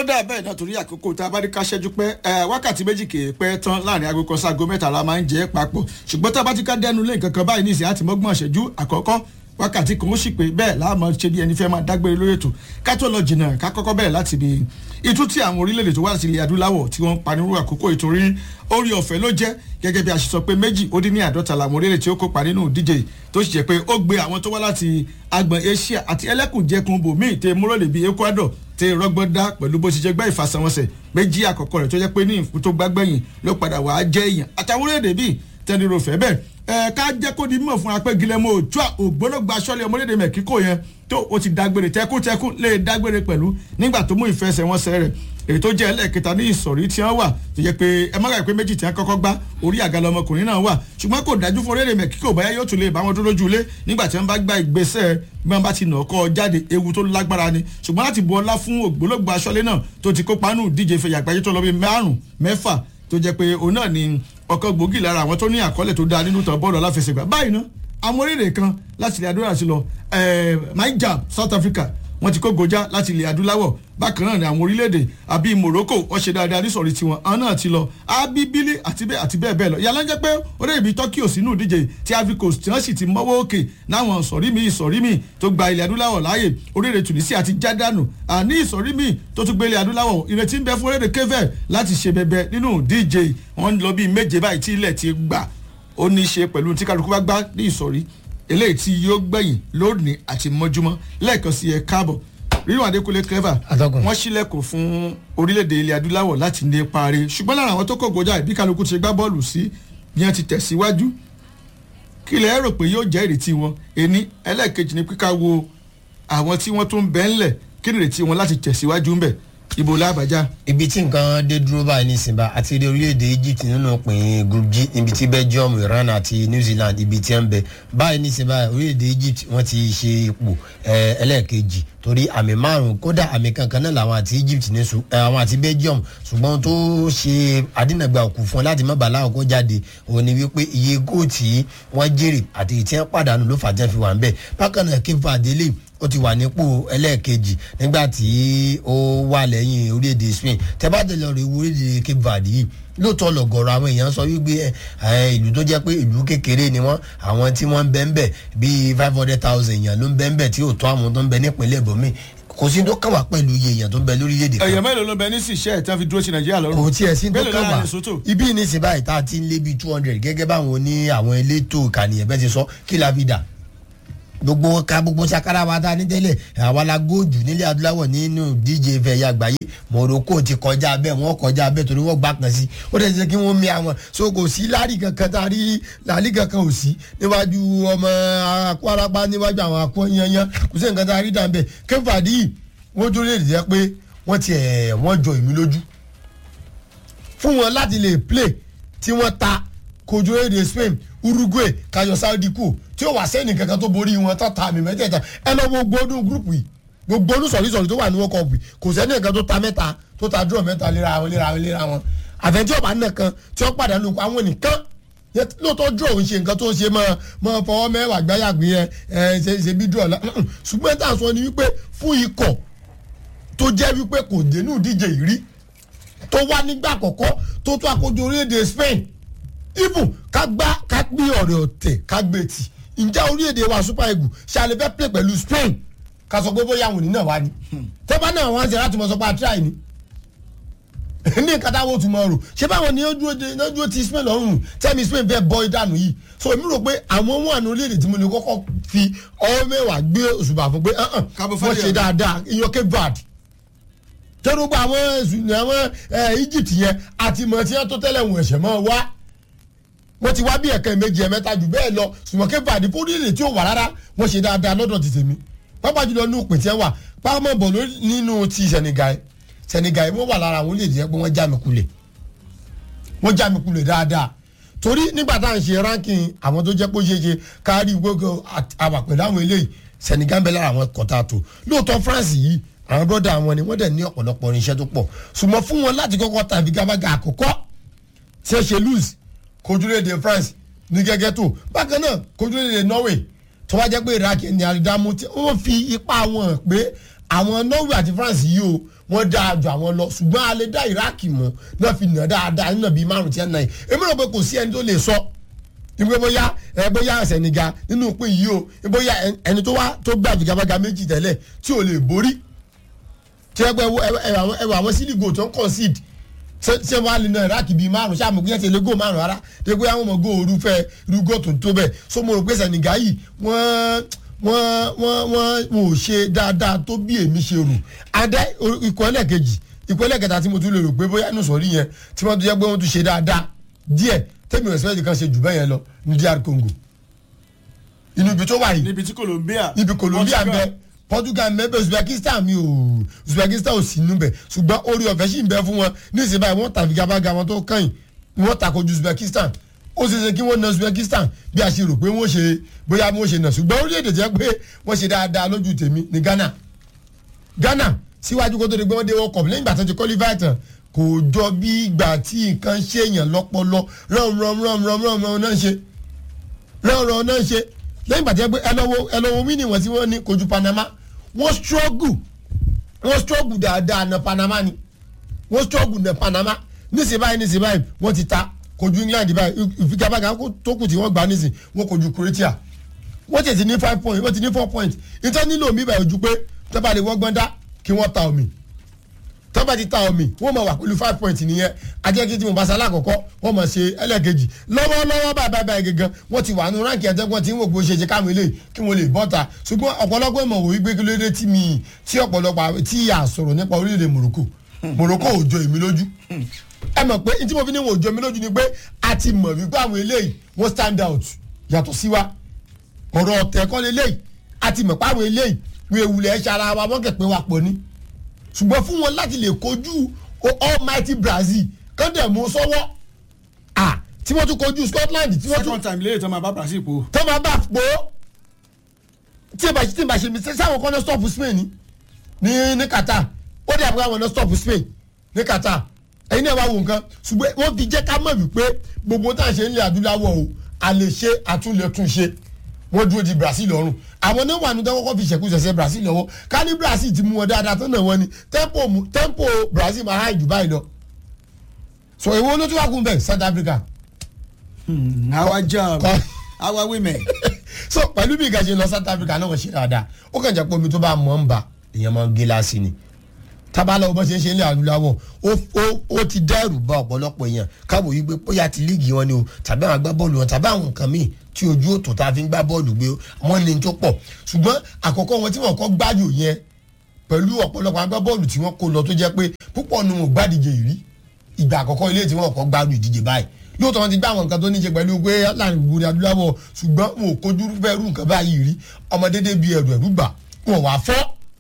dà bẹ́ẹ̀ náà torí àkókò tá a bá ní ká ṣẹ́jú pẹ́ wákàtí méjì kì í pẹ́ tán láàrin aago kan sáago mẹ́ta la máa ń jẹ́ papọ̀ ṣùgbọ́n tá a bá ti ká dẹnu lé nǹkan kan báyìí ní ìsìn àti mọ́gbọ́n ṣẹ́jú àkọ́kọ́ wákàtí kan ó sì pé bẹ́ẹ̀ láàmú ṣe bí ẹni fẹ́ máa dágbére lórí ètò ká tó lọ jìnnà ká kọ́kọ́ bẹ̀rẹ̀ láti bí itú tí àwọn orílẹ̀-èdè tó wà láti ilẹ̀ adúláwọ̀ tí wọ́n ń panirú àkókò ìtorí orí ọ̀fẹ́ ló jẹ́ gẹ́gẹ́ bí a ṣe sọ pé méjì ó dín ní àádọ́ta làwọn orílẹ̀-èdè tí ó kópa nínú ìdíje tó sì jẹ́ pé ó gbé àwọn tó wá láti agbọ̀n Asia àti ẹlẹ́kùnjẹkùn bòmíì tẹ múrọ̀lẹ̀ bíi Ecuador tẹ rọgbọdá pẹ̀lú bó ṣe jẹ́ gbá ìfàsẹ̀wọnsẹ̀ méjì àkọ́kọ́ rẹ̀ tó jẹ́ pé ní ìfún tó gbágbẹ́yìn ló padà wàá jẹ́ èèyàn àtàwọn orílẹ̀-èdè bíi tẹniro fẹ́ bẹ́ẹ̀ ẹ ká jẹ́ kó di mọ̀ fún wa pé Guillermo Ochoa ògbólógbò aṣọ́lé ọmọlédè Mexico yẹn tó o ti dágbére tẹkútẹkú lè dágbére pẹ̀lú nígbà tó mú ìfẹsẹ̀wọnsẹ̀ rẹ̀ èyí tó jẹ́ ẹlẹ́ẹ̀kẹta ní ìsọ̀rí tí wọ́n wà tó jẹ́ pé ẹ má gbàgbé pé méjì tí wọ́n kọ́kọ́ gbá orí àgàlọ́ ọmọkùnrin náà wà ṣùgbọ́n kò dájú fún orílẹ̀ Mexico báyá yóò tún lè bá wọn dúró lójú ilé nígbà tí wọ́n bá gba ìgbésẹ̀ bí wọ́n bá ti nà ọkọ̀ jáde ewu tó lágbára ni ṣùgbọ́n láti bu ọlá fún ògbólógbò aṣọ́lé náà tó ti kópa nù díje fẹ̀yà àgbáyé tó lọ bí márùn mẹ́fà tó jẹ́ pé òun náà ni ọ̀kan gbòógì lára àwọn tó ní àkọọ́lẹ̀ tó dáa nínú tàn bọ́ọ̀lù aláfẹsẹ̀gbá báyìí ná àwọn orílẹ̀ kan láti ilẹ̀ adúláwọ̀ sí lọ Niger South Africa wọ́n ti kó gojá láti ilẹ̀ adúláwọ̀ bákan náà ni àwọn orílẹ̀-èdè àbí Morocco wọ́n ṣe dáadáa nísọ̀rí tiwọn àwọn náà ti lọ abibili àti bẹ́ẹ̀ àti bẹ́ẹ̀ bẹ́ẹ̀ lọ yàrá jẹ́ pé orílẹ̀ ibi Turkey ò sínú ìdíje tí Ivory Coast tí wọ́n sì ti mọ́wọ́ òkè náwọn ìsọ̀rí mi ìsọ̀rí mi tó gba ilẹ̀ adúláwọ̀ láàyè orílẹ̀ Tunisia àti jádánù àní ìsọ̀rí mi tó tún gbé ilẹ̀ adúláwọ̀ ìrètí ń bẹ fún orílẹ̀ kẹfẹ́ láti ṣe bẹbẹ nínú ìdíje wọ́n lọ bíi méje báyìí tí ilẹ̀ ti gbà ó ní í ṣe pẹ̀lú tí kálukú bá gbá ní ìsọ̀rí eléyìí tí yóò gbẹ̀yìn lónìí àti mọ́júmọ́ lẹ́ẹ̀kan sí ẹ káàbọ̀ rírun adékúnlé clever wọ́n ṣílẹ̀kùn fún orílẹ̀-èdè ilẹ̀ adúláwọ̀ láti ní parí ṣùgbọ́n lára àwọn tó kọ̀ gòjà ìbí kálukú ti gbá bọ́ọ̀lù sí ni wọ́n ti tẹ̀síwájú kí lẹ rò pé yóò jẹ́ ìrètí wọn ẹni ẹlẹ́ẹ̀kejì ni pípa wo àwọn tí wọ́n tún bẹ́ ńlẹ̀ kí ni ìrètí wọn láti tẹ̀síwájú ńbẹ̀ ibo lábàjá. ibi tí nǹkan dé dúró báyìí nísìnyí àti ilé orílẹ̀-èdè Egypt nínú pín group G ibi tí Belgium Iran àti New Zealand ibi tí ń bẹ báyìí nísìnyí báyìí orílẹ̀-èdè Egypt wọ́n ti ṣe ipò ẹlẹ́ẹ̀kejì torí àmì márùn kódà àmì kankan náà làwọn àti Egypt ní su àwọn àti Belgium ṣùgbọ́n tó ṣe àdínàgbà òkú fún láti má bàa láwọn kó jáde òun ni wípé iye góòtì wọ́n jèrè àti ìtí wọn pàdánù ló fà jẹ́ fi wà ń bẹ̀ bákan náà Cape Verde lè ó ti wà nípò ẹlẹ́ẹ̀kejì nígbà tí ó wà lẹ́yìn orílẹ̀-èdè Spain tẹ́bàdàn lọ rè wo orílẹ̀-èdè Cape Verde yìí lóòótọ́ lọ̀gọ̀rọ̀ àwọn èèyàn sọ wípé ìlú tó jẹ́ pé ìlú kékeré ni wọ́n àwọn tí wọ́n ń bẹ ń bẹ̀ bíi five hundred thousand èèyàn ló ń bẹ ń bẹ̀ tí ò tó àwọn tó ń bẹ nípínlẹ̀ ibòmíì kò sí tó kàn wá pẹ̀lú iye èèyàn tó ń bẹ lórílẹ̀‐èdè kan. èèyàn mélòó ló bẹ ní sísẹ́ ẹ̀ tí wọ́n fi dúró sí nàìjíríà lọ́rùn. kò tiẹ̀ sí tó kàn wá ibi ní sí báyìí tá a ti ń lé bíi two hundred gẹ́gẹ́ báwọn ní àwọn elétò ìkànnìyàn bẹ́ẹ̀ ti sọ kí la fi dà gbogbo ká gbogbo sakara wa ta ní tẹ́lẹ̀ àwa la góòjù nílẹ̀ adúláwọ̀ nínú díje fẹ̀yà àgbáyé Morocco ti kọjá bẹ́ẹ̀ wọ́n kọjá bẹ́ẹ̀ torí wọ́n gbà kan sí ó dẹ̀ ṣe kí wọ́n mi àwọn so kò sí láàrí kankan tá a rí láàrí kankan ò sí níwájú ọmọ akwarapa níwájú àwọn akọ yanyan kò sí nǹkan tá a rí dà bẹ́ẹ̀ kéfàdí yìí wọ́n tó lè jẹ́ pé wọ́n ti ẹ̀ wọ́n jọ ìmí lójú fún wọn láti lè play tí wọ́n ta kojú èdè Spain Uruguay kayọ Saudi kù tí ó wà sẹ́ni kankan tó borí wọn tó ta àmì mẹ́tẹ̀ẹ̀ta ẹ lọ gbogbo ọdún gúrùpù yìí gbogbo ọdún sọ̀rísọ̀rí tó wà ní World Cup yìí kò sẹ́ni kankan tó ta mẹ́ta tó ta draw mẹ́ta léra wọn léra wọn léra wọn àfẹ́ntí ọ̀bà nìkan tí ó pàdánù àwọn nìkan lóòótọ́ draw ń ṣe nǹkan tó ń ṣe máa máa fọwọ́ mẹ́wàá gbáyàgbé ẹ ẹ ṣe ṣe bí draw la ṣùgbọ́n tá à ń sọ ni wípé fún ikọ̀ tó jẹ́ wípé kò dénú díje ìrí tó wá nígbà àkọ́kọ́ tó tó àkójọ orílẹ̀-èdè Spain even ká gbá ká gbé ọ̀rẹ́ ọ̀tẹ̀ ká gbé tì ǹjẹ́ orílẹ̀-èdè wa super eagles ṣàlẹ̀ fẹ́ play pẹ̀lú Spain ká sọ pé bóyá àwọn onínáà wá ni tẹ́fà náà wọ́n á ṣe láti mọ̀ sọ pé àtúrà ni ní nǹkan táwọn ò tún mọ̀ rò ṣé báwọn ni ó dúró ti Spain lọ́rùn tẹ́mi Spain fẹ́ bọ́ ìdánù yìí so èmi rò pé àwọn ohun àná orílẹ̀-èdè tí mo lè kọ́kọ́ fi ọwọ́ mẹ́wàá gbé òṣùbà fún pé wọ́n ṣe dáadáa iyọ̀ Cape Verde tẹ́rùgbà àwọn ẹ̀sùn àwọn Egypt yẹn àti mọ̀ tí wọ́n tó tẹ́lẹ̀ wọ̀n ẹ̀ṣẹ̀ mọ́ wá wọ́n ti wá bí ẹ̀ka méjì ẹ̀ mẹ́ta jù bẹ́ẹ̀ lọ ṣùgbọ́n Cape Verde fún orílẹ̀ tí ó wà rárá wọ́n ṣe dáadáa lọ́dọ̀ ti tèmi pápá jùlọ ní òpè tí ẹ wà pápá bọ̀ nínú ti Senegal Senegal wọ́n wà lára àwọn orílẹ̀-èdè yẹn pé wọ́n já mi kulẹ̀ wọ́n já mi kulẹ̀ dáadáa torí nígbà tá à ń ṣe ranking àwọn tó jẹ́ pé ó ṣe é ṣe kárí gbogbo àwà pẹ̀lú àwọn eléyìí Senegal ń bẹ lára àwọn kọ̀tà tó lóòótọ́ France yìí àwọn bọ́dà wọn ni wọ́n dẹ̀ ní ọ̀pọ̀lọpọ̀ irinṣẹ́ tó pọ̀ ṣùgbọ́n fún wọn láti kọ́kọ́ tàbí gábàgà àkọ́kọ́ tí ẹ ṣe lose kojúlédè France ní gẹ́gẹ́ tó bákan náà kojúlédè Norway tó wá jẹ́ pé Iraq ní àrídámú tí wọ́n fi ipá wọn pé àwọn norway àti france yìí o wọ́n dáa ju àwọn lọ ṣùgbọ́n a lè dá iraq mọ̀ náà fi nà dáadáa nínà bíi márùn tí ẹ̀ nà yìí èmi rò pé kò sí ẹni tó lè sọ ìgbé bóyá ẹ bóyá sẹ̀nìgà nínú pé yìí o bóyá ẹni tó wá tó gbà jìgàbàgà méjì tẹ́lẹ̀ tí ò lè borí tí ẹ gbọ́ ẹwà àwọn sílígò tó ń concede ṣé wàá lè na iraq bíi márùn ṣáà mo gbé ẹsẹ̀ lé góò márùn rárá tó gbé àwọn ọmọ góò orúfẹ́ irúgò tó tó bẹ́ẹ̀ so mo rò pé sẹ̀nìgà yìí wọ́n wọ́n wọ́n wọ́n ò ṣe dáadáa tó bí èmi ṣe rò adé ikọ̀ ẹlẹ́kejì ikọ̀ ẹlẹ́kẹta tí mo tún lè rò pé bóyá inú sọ̀rí yẹn tí wọ́n tún jẹ́ pé wọ́n tún ṣe dáadáa díẹ̀ tẹ́mi respect kan ṣe jù bẹ́ẹ̀ yẹn lọ ní dr congo inú ibi tó wà yìí níbi tí colombia níbi colombia ń bẹ portugal ń bẹ bẹ uzbekistan mi ò uzbekistan ò sí níbẹ̀ ṣùgbọ́n orí ọ̀fẹ́ sì ń bẹ fún wọn ní ìsìn báyìí wọ́n tàbí gabaga wọn tó kàn yìí wọ́n takojú uzbekistan ó ṣe ṣe kí wọ́n na uzbekistan bí a ṣe rò pé wọ́n ṣe bóyá wọ́n ṣe nà ṣùgbọ́n orílẹ̀-èdè jẹ́ pé wọ́n ṣe dáadáa lójú tèmi ní ghana ghana síwájú kó tó di pé wọ́n dé world cup lẹ́yìn ìgbà tó ti qualify tán kò jọ bí ìgbà tí nǹkan ṣèyàn lọ́pọlọ rán rán rán rán rán rán náà ṣe rán rán náà ṣe lẹ́yìn ìgbà tí wọ́n gbé ẹlọ́wọ́ ẹlọ́wọ́ mí nìwọ̀n tí wọ́n ní kojú panama wọ́n struggle wọ́n struggle dáadáa na panama ni wọ́n struggle na panama níṣẹ́ báyìí níṣẹ́ báyìí wọ́n ti ta kojú england báyìí ìfigagbága tó kù tí wọ́n gbà níṣẹ́ wọ́n kojú croatia wọ́n ti ní five point wọ́n ti ní four point ìtọ́ nílò mi báyìí ojú pé tọ́ba lè wọ́gbọ́n dá kí wọ́n ta omi tọ́ba ti ta omi wọ́n mọ̀ wà pẹ̀lú five point nìyẹn ajẹ́kí tí mo bá sa alákọ̀ọ́kọ́ wọ́n mọ̀ ṣe ẹlẹ́ẹ̀kejì lọ́wọ́lọ́wọ́ báyìí báyìí gangan wọ́n ti wà nù ránkì ẹ̀jẹ̀gbọ́n tí wọ́n kò ṣe ṣe káwọn eléyìí kí wọ́n lè bọ́ta ṣùgbọ́n ọ̀pọ̀lọpọ̀ ìmọ̀ wò wípé kí ló dé tí mi tí ọ̀pọ̀lọpọ̀ tí a sọ̀rọ̀ nípa orílẹ̀-èdè Morocco Morocco ò jọ èmi lójú ẹ mọ̀ pé tí mo fi ní wọn ò jọ èmi lójú ni pé a ti mọ̀ wípé àwọn eléyìí wọ́n stand out yàtọ̀ sí wa ọ̀rọ̀ ọ̀tẹ̀ kọ́ lélẹ́yìí a ti mọ̀ pé àwọn eléyìí wọ́n ewúlẹ̀ ẹ̀ ṣara wa wọ́n kẹ̀ pé wa pọ̀ ni ṣùgbọ́n fún wọn láti lè kojú almighty Brazil kán dẹ̀ mú sọ́wọ́ à tí wọ́n tún kojú Scotland tí wọ́n tún second time lẹ́yìn tó máa bá brazil po. tó máa bá pò ó tí ìbá tí ìbá ṣe mi sáwọn kan náà stop Spain ní ní Qatar ó dẹ̀ àbúrò àwọn náà stop Spain ní Qatar ẹ̀yin náà wá wo nǹkan ṣùgbọ́n wọ́n fi jẹ́ ká mọ̀ wípé gbogbo tá à ń ṣe nílẹ̀ adúláwọ̀ o a lè ṣe àtúnlẹ̀túnṣe wọ́n dúró di Brazil lọ́rùn àwọn náà wà ní tẹ́wọ́ kọ́ fi ṣẹ̀kú ṣẹ̀ṣẹ̀ Brazil lọ́wọ́ ká ní Brazil ti mú wọn dáadáa tán náà wọ́n ni tempo mu- tempo Brazil máa háì jù báyìí lọ so èwo ló tún wà kún bẹ́ẹ̀ South Africa àwa jam Kọ́- àwa women. so pẹ̀lú bí nǹkan ṣe lọ South Africa náà wọ́n ṣe dáadáa ó kàn jẹ́ pé omi tó bá mọ̀ ń bà èèyàn máa ń gé láàsì ni tábàlà ọmọ ṣe ń ṣe ilé adúláwọ̀ ó ó ó ti dẹ́rù bá ọ̀pọ̀lọpọ̀ èèyàn káwọ́ yí pé bóyá ti líìgì wọn ni o tàbí àwọn agbábọ́ọ̀lù wọn tàbí àwọn nǹkan míì tí ojú òtò tá a fi ń gbá bọ́ọ̀lù gbé wọn ní tó pọ̀ ṣùgbọ́n àkọ́kọ́ wọn tí wọ́n kọ́ gbáyò yẹn pẹ̀lú ọ̀pọ̀lọpọ̀ agbábọ́ọ̀lù tí wọ́n kó lọ tó jẹ́ pé púpọ̀ nu wọn gbádìje yìí rí ìgbà àkọ́kọ́ ilé tí wọ́n kọ́ gbádùn ìdíje báyìí lóòótọ́ wọn ti gbá àwọn nǹkan tó ní ṣe pẹ̀lú pé láàrin gbogbo ní adúláwọ̀ ṣùgbọ́n wọn ò kojú fẹ́ rú nǹkan báyìí rí ọmọdédé bíi ẹ̀rù ẹ̀rù gbà wọn wà fọ́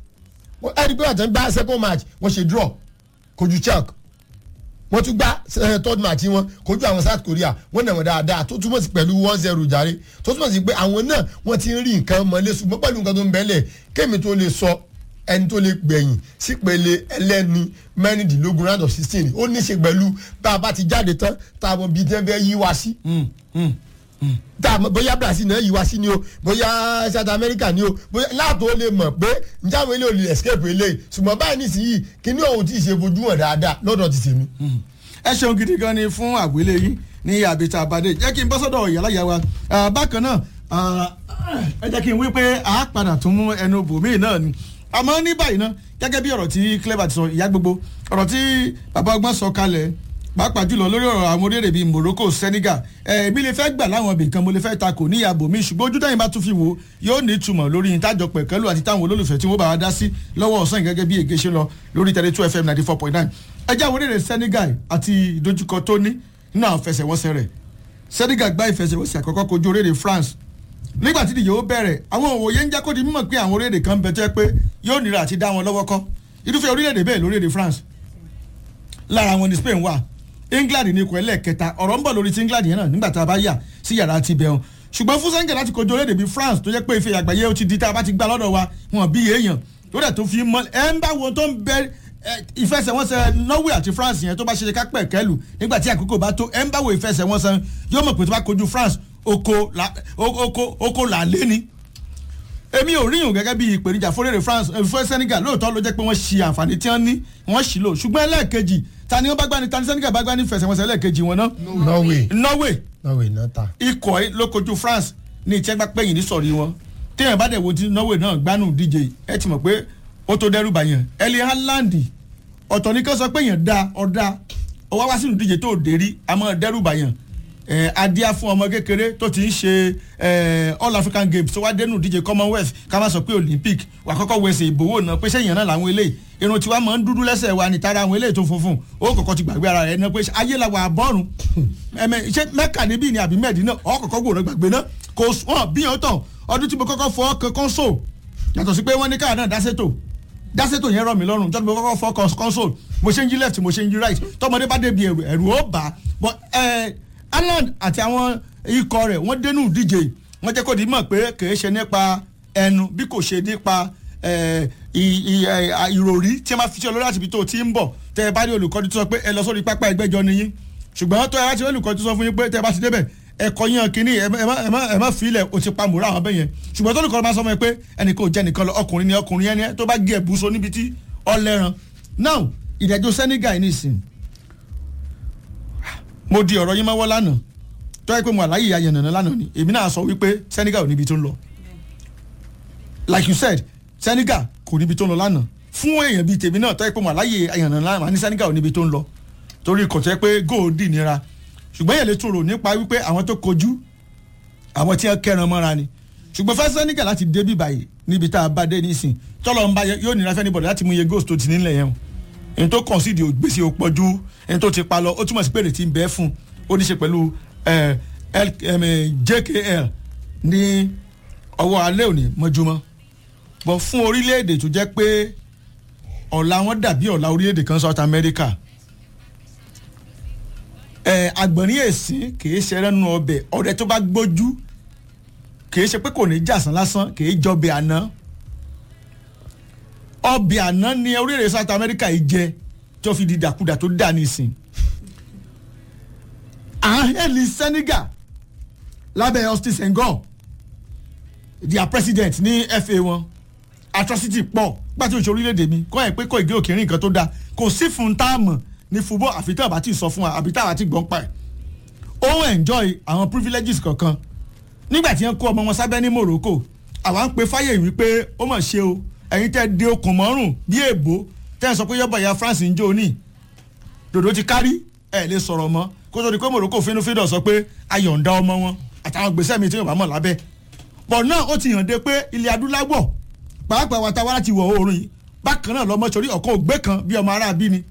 ẹni pé àtẹ̀ ń gbá second match wọ́n ṣe draw kojú Czech wọ́n tún gbá eh, third match wọn kojú àwọn South Korea wọ́n nà wọ́n dáadáa tó túmọ̀ sí pẹ̀lú one zero jàre tó túmọ̀ sí pé àwọn náà wọ́n ti ń rí nǹkan mọ́lé ṣùgbọ́n pẹ̀lú nǹkan tó ń bẹ́lẹ̀ kémi tó lè sọ ẹni tó lè gbẹ̀yìn sípele ẹlẹ́ni mẹ́rìndínlógún round of sixteen ó ní í ṣe pẹ̀lú bá a bá ti jáde tán tá a mọ bíi tẹ́ fẹ́ yí wa sí tá a mọ bóyá Brazil náà yí wa sí ni o bóyá South America ni o bóyá láàtò ó lè mọ̀ pé njẹ́ àwọn eléyìí ò lè escape eléyìí ṣùgbọ́n báyìí nísìnyí kíní òun ti ṣe fojú hàn dáadáa lọ́dọ̀ ti tèmi. ẹ ṣeun gidi gan ni fún àgbélé yín ní àbíta àbádé jẹ́ kí n bọ́ sọ́dọ̀ ìyálàyà wa Ah, bákan náà ah, ẹ jẹ́ kí n wí pé a padà tún mú ẹnu bòmíì náà ni àmọ́ ní báyìí náà gẹ́gẹ́ bí ọ̀rọ̀ tí clever ti sọ ìyá gbogbo ọ̀rọ̀ tí bàbá ọgbọ́n sọ kalẹ̀ pàápàá jùlọ lórí ọ̀rọ̀ àwọn orílẹ̀-èdè bíi Morocco Senegal èmi lè fẹ́ gbà láwọn ibì kan mo lè fẹ́ takò ní ìyàbò mi ṣùgbọ́n ojú táyìn bá tún fi wò ó yóò ní ìtumọ̀ lórí ìtajọ pẹ̀kẹ́lù àti táwọn olólùfẹ́ tí wọ́n bá wa dá sí lọ́wọ́ ọ̀sán gẹ́gẹ́ bí ègé ṣe lọ lórí tẹ̀lé two fm ninety four point nine ẹjẹ́ àwọn orílẹ̀-èdè Senegal àti ìdojúkọ tó ní nínú àwọn fẹsẹ̀wọnsẹ̀ rẹ̀ Senegal gbá ìfẹsẹ̀wọnsẹ̀ àkọ́kọ́ kojú orílẹ̀-èdè France nígbà tí ìdíje ó bẹ̀rẹ̀ àwọn òwòye ń jẹ́ kó di mímọ̀ pé àwọn orílẹ̀-èdè kan bẹ tó yẹ pé yóò nira àti dá wọn lọ́wọ́ kọ́ irúfẹ́ orílẹ̀-èdè bẹ́ẹ̀ lórílẹ̀-èdè France lára wọn ni Spain wà England ní ikọ̀ ẹlẹ́ẹ̀kẹta ọ̀rọ̀ ń bọ̀ lórí ti England yẹn náà nígbà tá a bá yà sí yàrá ti bẹ̀rùn ṣùgbọ́n fún Senegal láti kojú orílẹ̀-èdè bíi France tó jẹ́ pé ife àgbáyé ó ti di tá a bá ti gbá lọ́dọ̀ wa wọn bí èèyàn tó dẹ̀ tó fi mọ́ ẹ ń bá wo tó ń bẹ ẹ, ìfẹsẹ̀wọnsẹ̀ Norway àti France yẹn tó bá ṣe ṣe ká pẹ̀ kẹ́lù nígbà tí àkókò bá tó ẹ ń bá wo ìfẹsẹ̀wọnsẹ̀ yóò mọ̀ pé tó bá kojú France oko la oko oko là lé ni èmi ò ríyùn gẹ́gẹ́ bí ìpèníjà fúnrẹ́rẹ́ France eh, fún Senegal lóòótọ́ ló jẹ́ pé wọ́n ṣi àǹfààní tí wọ́n ní wọ́n ṣì lò ṣùgbọ́n ẹlẹ́ẹ̀kejì ta ni wọ́n bá gbani ta ni Senegal bá gbani fẹsẹ̀wọnsẹ̀ ẹlẹ́ẹ̀kejì wọn náà Norway Norway Norway náà ta. ikọ̀ ẹ ló kojú France ní ìtẹ́gbà pẹ́yìn ní sọ̀rí wọn téèyàn bá dẹ̀ wo ti Norway náà gbánú díje ẹ ti mọ̀ pé ó tó dẹ́rù bàyàn Erling Haaland ọ̀tọ̀ ní kí wọ́n sọ pé èèyàn da ọ̀dà ó wá wá sínú díje tó dérí àmọ́ dẹ́rù bàyàn ẹ̀ adíá fún ọmọ kékeré tó ti ń ṣe ẹ̀ All African Games tó wá dénú díje Commonwealth ká má sọ pé Olympic wà kọ́kọ́ wẹsẹ̀ ìbòwò náà pé sẹ́yìn náà làwọn eléyìí irun tiwa máa ń dúdú lẹ́sẹ̀ wa ní tara àwọn eléyìí tó funfun ó kọ́kọ́ ti gbàgbé ara rẹ̀ náà pé ayé la wà bọ́ọ̀rùn ẹ̀mẹ̀ ṣé mẹ́kà níbí ni àbí mẹ́ẹ̀dínà ọ̀ kọ́kọ́ gbòòrò gbàgbé náà kò wọ́n bí yẹn tán ọdún tí mo kọ́kọ́ fọ́ kankan so yàtọ̀ sí pé wọ́n ní káà náà dáṣẹ́tò dáṣẹ́tò yẹn rọ̀ mí lọ́rùn jọ́dún mo kọ́kọ́ fọ́ console mo ṣe ń yí left mo ṣe ń yí right tọmọdé bá débi ẹ̀rù ẹ̀rù ó bà á but Ireland àti àwọn ikọ̀ rẹ̀ wọ́n dénú díje wọ́n jẹ́ kó di mọ̀ pé kìí ṣe nípa ẹnu bí kò ṣe nípa ìròrí tí a máa fi ṣe olórí àti ibi tó ti ń bọ̀ tẹ́ ẹ bá rí olùkọ́ni tó sọ pé ẹ lọ sórí pápá ẹgbẹ́jọ nìyí ṣùgbọ́n tó ẹ bá ti rí olùkọ́ni tó sọ fún yín pé tẹ́ ẹ bá ti débẹ̀ ẹ̀kọ́ yẹn kínní ẹ má fi ilẹ̀ o ti pa mùrà àwọn bẹ́yẹn ṣùgbọ́n tó olùkọ́ni bá sọ fún mi pé ẹnì kò jẹ́ nìkan lọ ọkùnrin ni ọkùnrin yẹn ni tó bá gé ẹ̀bùsọ níbi tí ọlẹ́ran now ìdájọ́ Senegal ní ìsìn mo di ọ̀rọ̀ yín mọ́wọ́ lánàá tó yẹ pé mo àláyé ayẹ̀nàná lánàá ni èmi náà sọ wípé Senegal ò níbi tó ń lọ like you said Senegal kò níbi tó ń lọ lánàá fún èèyàn bíi tèmi náà tó yẹ pé mo àláyé ayẹ̀nàná lánàá ní Senegal ò níbi tó ń lọ torí kò tẹ́ pé góòdì nira ṣùgbọ́n èèyàn lè tòrò nípa wípé àwọn tó kojú àwọn tí wọ́n kẹran mọ́ra ni ṣùgbọ́n fẹ́ Senegal láti dé bí báyìí níbi tá a bá dé nísìn tọ́lọ́ ń bá yóò nira fẹ́ níbọ̀dọ̀ láti mú iye goals tó ti nílẹ̀ yẹn o ẹni tó kàn sí ìdí ògbésí òpọ̀jù ẹni tó ti pa lọ ó túmọ̀ sí pé èrè ti ń bẹ́ fún ó ní ṣe pẹ̀lú JKL ní ọwọ́ alẹ́ òní mọ́júmọ́ bọ̀ fún orílẹ̀-èdè tó jẹ́ pé ọ̀la wọn dàbí ọ̀la orílẹ̀-èdè kan South America agbọ̀nrín èsì kìí ṣe rẹ́nu ọbẹ̀ ọ̀rẹ́ tó bá gbójú kìí ṣe pé kò ní jàsán lásán kìí jọbẹ̀ àná ọbẹ̀ àná ni orílẹ̀-èdè South America yìí jẹ tó fi di dàkúdà tó dà nísìn ahẹ́lì Senegal lábẹ́ Austin Senghor their president ní FA wọn atrocity pọ̀ gbàtí òṣèlú orílẹ̀-èdè mi kọ́ ẹ̀ pé kò ìgé òkèèrè nǹkan tó dáa kò sí fún táàmù ní football àfi tí àbá ti sọ fún wa àbí tí àbá ti gbọ́n pa ẹ̀ ó enjoy àwọn privileges kankan nígbà tí wọ́n kó ọmọ wọn sábẹ́ ní Morocco àwa ń pe fáyè wípé ó mọ̀ ṣe o ẹ̀yin tẹ́ de okùn mọ́rùn bí èbó tẹ́ ẹ sọ pé yọ́bọ̀ ya France ń jó ní dòdò ti kárí ẹ̀ lè sọ̀rọ̀ mọ́ kó tó di pé Morocco fínúfíndọ̀ sọ pé ayọ̀ǹda ọmọ wọn àtàwọn gbèsè mi tí yóò bá mọ̀ lábẹ́ pọ̀ náà ó ti hàn dé pé ilẹ̀ adúláwọ̀ pàápàá wa ta wá láti wọ̀ oòrùn yìí bákan náà lọ́mọ sórí ọ̀kan ògbé kan bí ọmọ aráabí ni